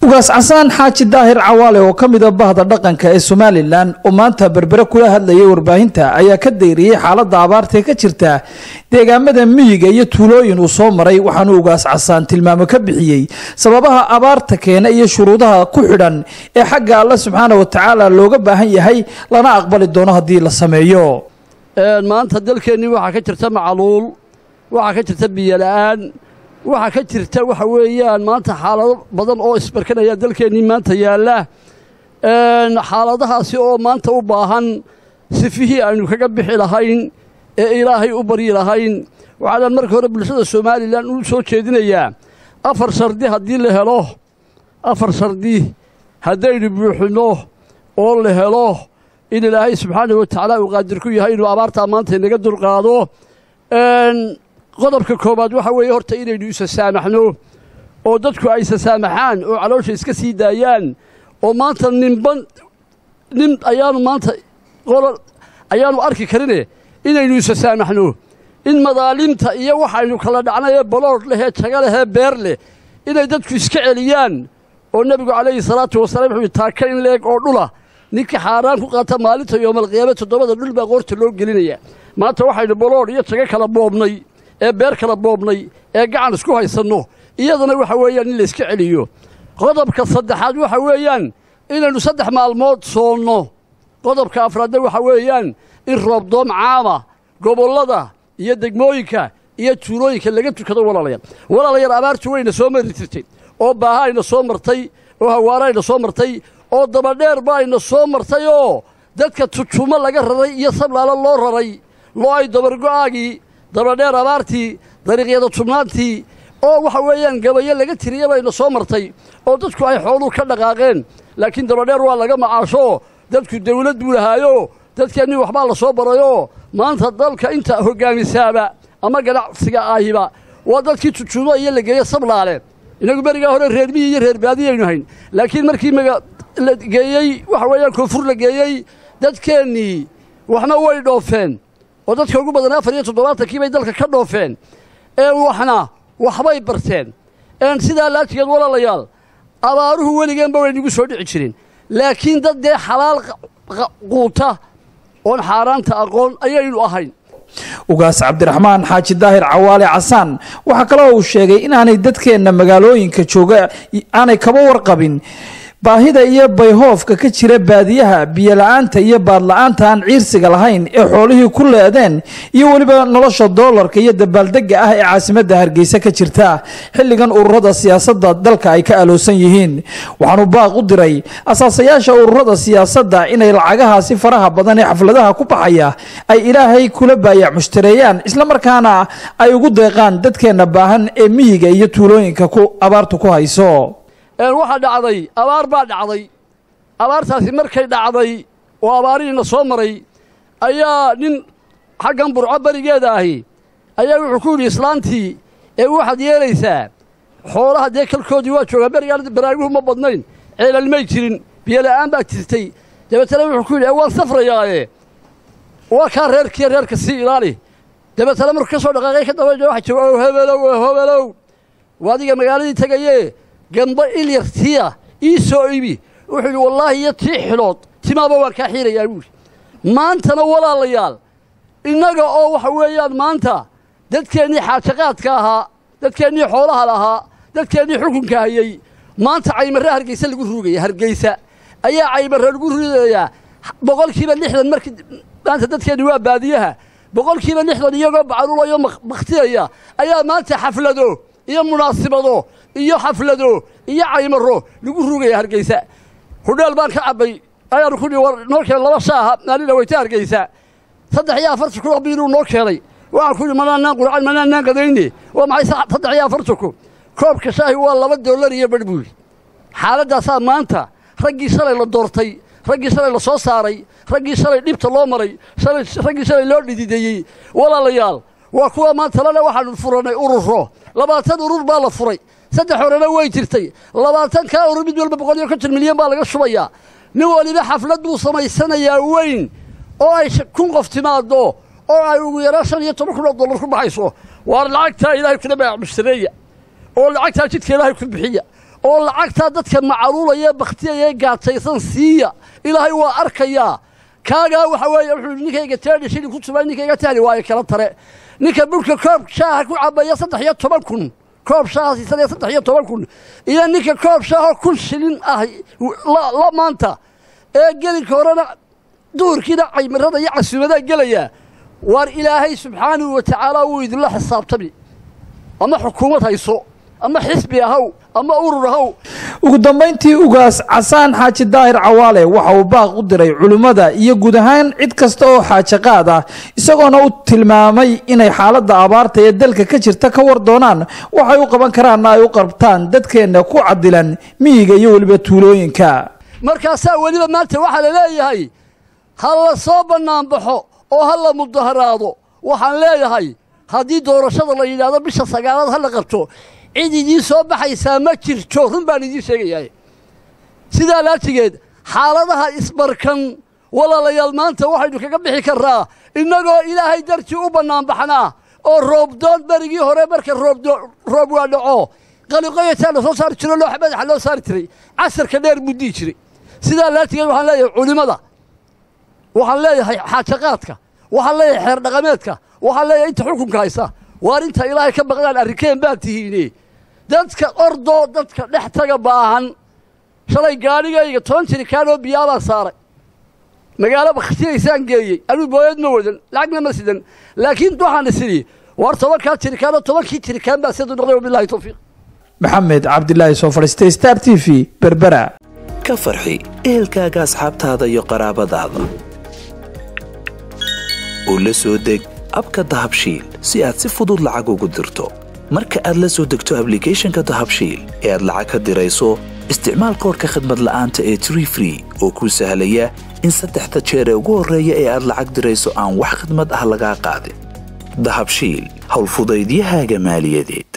ugaas casaan xaaji daahir cawaale oo ka mida bahda dhaqanka ee somalilan oo maanta berbere kula hadlayay warbaahinta ayaa ka dayriyey xaaladda abaartae ka jirta deegaamada miyiga iyo tuulooyin uu soo maray waxaanu ugaas casaan tilmaamo ka bixiyey sababaha abaarta keena iyo shuruudaha ku xidhan ee xagga alle subxaana wa tacaala looga baahan yahay lana aqbali doono haddii la sameeyo maanta dalkeennii waxaa ka jirta macaluul waxaa ka jirta biyola'aan waxaa ka jirta waxa weeyaan maanta xaalado badan oo isbarkanaya dalkeennii maanta yaalla xaaladahaasi oo maanta u baahan sifihii aynu kaga bixi lahayn ee ilaahay u baryi lahayn waxaanaan marka hore bulshada somalilan u soo jeedinayaa afar shardi haddii la helo afar shardi haddaynu buuxinno oo la helo in ilaahay subxaanahu wa tacaala uu qaadir ku yahay inuu abaartaa maanta inaga dulqaado qodobka koowaad waxa weeye horta inaynu isa saamaxno oo dadku ay isa saamaxaan oo caloosha iska sii daayaan oo maanta ninban nin ayaanu maanta qolo ayaanu arki karine inaynu isa saamaxno in madaalimta iyo waxaynu kala dhacnayee baloodh lehee jaga lehee beer leh inay dadku iska celiyaan oo nebigu calayhi salaatu wasalaam wuxuu taaka in leeg oo dhula ninka xaaraan ku qaata maalinta yoomalqiyaame toddobada dhul baa qoorta loo gelinaya maanta waxaynu baloodh iyo jago kala boobnay ee beer kala boobnay ee gacan isku haysanno iyadana waxa weeyaan in layska celiyo qodobka saddexaad waxa weeyaan inaynu saddex maalmood soonno qodobka afraadna waxa weeyaan in roobdoom caama gobollada iyo degmooyinka iyo tuulooyinka laga tukado walaalayaal walaalayaal abaartu wayna soo mari jirtay oo baaha ayna soo martay oo hawaara ayna soo martay oo dabadheer ba ayna soo martay oo dadka tujumo laga raray iyo sablaalo loo raray loo ay dabargo'aagii dabadheer abaartii dariiqyada tubnaantii oo waxa weeyaan gabayo laga tiriya bayna soo martay oo dadku ay xooluhu ka dhaqaaqeen laakiin dabadheer waa laga macaasho dadku dawlad buu lahaayo dadkeennii waxbaa la soo barayoo maanta dalka inta hoggaamisaaba ama ganacsiga ahiba waa dadkii tujumo iyo la geeyo sablaale inagu berigaa hore reer miyi iyo reer baadiyaynu hayn laakiin markii maga la geeyey waxa weeyaan koonfur la geeyey dadkeennii waxna way dhoofeen oo dadka ugu badan afar iyo toddobaatankii bay dalka ka dhoofeen ee waxna waxbay barteen een sidaa laajigeed walaalayaal abaaruhu weligeenba way nagu soo dhici jirin laakiin dad dee xalaal quuta oon xaaraanta aqoon ayaynu ahayn ugaas cabdiraxmaan xaaji daahir cawaale casaan waxaa kaloo uu sheegay inaanay dadkeenna magaalooyinka jooga aanay kaba warqabin baahida iyo bayhoofka ka jira baadiyaha biyola'aanta iyo baadla'aanta aan ciirsiga lahayn ee xoolihii ku leedeen iyo weliba nolosha doolarka iyo dabaaldegga ah ee caasimadda hargeysa ka jirta xilligan ururada siyaasadda dalka ay ka aloosan yihiin waxaanu baaq u diray asaasayaasha ururada siyaasadda inay lacagahaasi faraha badan ee xafladaha ku baxaya ay ilaahay kula baayac mushtareeyaan islamarkaana ay ugu deeqaan dadkeenna baahan ee miyiga iyo tuulooyinka ku abaartu ku hayso waxaa dhacday abaar baa dhacday abaartaasi markay dhacday oo abaarihiina soo maray ayaa nin xaggan burco berigeeda ahi ayaa wuxuu ku yidhi islaantii ee waxaad yeelaysaa xoolaha dee kalkoodii waa joogaa berigaan baraaguhu ma badnayn ceelalmay jirin biyola'aan baa jirtay dabeetana wuxuu ku yidhi ee waan safrayaaye waa kaa reerkiiyo reerka sii ilaali dabeetana markuu ka soo dhaqaaqay ka daba waxa jooga o hebelow o hebelow waa adiga magaaladii tegayee gamba ilyartiya ii soo ibi wuxuu yidhi wallaahi iyo tii xilood timaaba waan kaa xiirayaa buuri maantana walaalayaal innaga oo waxa weeyaan maanta dadkeennii xaajaqaadka ahaa dadkeennii xoolaha lahaa dadkeennii xukunka hayey maanta caymarre hargeysa lagu ruugaya hargeysa ayaa caymarre lagu ruugayaa boqolkiiba lixdan markii maanta dadkeenni waa baadiyaha boqolkiiba lixdan iyagoo bacalulayo bakhtiyaya ayaa maanta xaflado iyo munaasibado iyo xaflado iyo caymaro lagu rugaya hargeysa hudheel baan ka cabbay ayaanu ku war noo keenay laba shaaha maalina weyta hargeysa saddex iyo afartan kun oo biiluu noo keenay waxaan ku yidhi manaanaan qurcan manaanaan qadayne waa maxay saddex iyo afartan kun koobka shaahi waa laba dollar iyo badh buu yidhi xaaladdaasaa maanta raggii shalay la doortay raggii shalay la soo saaray raggii shalay dhibta loo maray raggii shalay loo dhidideeyey walaalayaal waa kuwa maanta lale waxaanu furannay ururo labaatan urur baa la furay saddex horena way jirtay labaatan kaa urur mid walba boqol iyo konton milyan baa laga shubayaa nin waliba xaflad buu samaysanayaa weyn oo ay kun qof timaaddo oo ay ugu yaraan shan iyo toban kun oo dollar ku baxayso waar lacagtaa ilaahay kuna baac mushtareeya oo lacagtaa jidka ilaahay ku bixiya oo lacagtaa dadka macaluulaya bakhtiyaya gaajaysan siiya ilaahay waa arkayaa kaagaa waxa weeye wuxuu yidhi ninkayga teedhi shilin ku subay ninkayga tahli waayo kala tare ninka burhka koob shaaha ku cabaya saddex iyo toban kun koob shaaha siisanaya saddex iyo toban kun iyo ninka koob shaahoo kun shilin ah la maanta ee gelinka horena duhurkiina caymirada iyo casuumadaa gelaya waar ilaahay subxaanahu wa tacaala wuu idinla xisaabtami ama xukuumad hayso ama xisbi ahaw ama urur ahaw ugu dambayntii ugaas casaan xaaji daahir cawaale waxa uu baaq u diray culimmada iyo guud ahaan cid kasta oo xaajaqaad ah isagoona u tilmaamay inay xaaladda abaarta ee dalka ka jirta ka war doonaan waxay u qaban karaanna ay u qabtaan dadkeenna ku cadilan miyiga iyo weliba tuulooyinka markaasaa weliba maanta waxaa la leeyahay ha la soo bannaanbaxo oo ha la mudaharaado waxaan leeyahay haddii doorashada la yidhaahdo bisha sagaalaad ha la qabto cid idiin soo baxaysaa ma jirto run baan idiin sheegayaa sidaa laatigeed xaaladaha isbarkan walaalayaal maanta waxaynu kaga bixi karraa innagoo ilaahay dartii u bannaanbaxnaa oo roobdoon berigii hore marka roob waa dhaco qaliqoyataa la soo saari jiro looxa madaxa loo saari jiray casarka dheer buu dii jiray sidaa laatigeed waxaan leeyahay culimmada waxaan leeyahay xaajaqaadka waxaan leeyahay xeer dhaqameedka waxaan leeyahay inta xukunka haysa waar inta ilaahay ka baqdaan arrinkeen baa tihiine dadka ordoo dadka dhex taga baahan shalay gaadhigayga toban jirikaan oo biyaabaan saaray magaalo bakhtinaysaan geeyey anuu booyad ma wadan lacagna ma sidan laakiin waxaan isidhi waar tobankaa jirikaanoo tobankii jirikaan baa siduu noqday wabilahi tawfiiq maxamed cabdilaahi soo fadhiistay star t v berbera ka farxi ehelkaaga asxaabtaada iyo qaraabadaada oo la soo deg abka dahabshiil si aad si fudud lacag ugu dirto marka aad la soo degto ablicathonka dahabshiil ee aad lacag ka dirayso isticmaal koorka khadmad la'aanta ee tree free oo kuu sahlaya in saddexda jeer ee ugu horreeya ee aad lacag dirayso aan wax khadmad ah lagaa qaadin dahabshiil howlfudaydiyahaaga maaliyadeed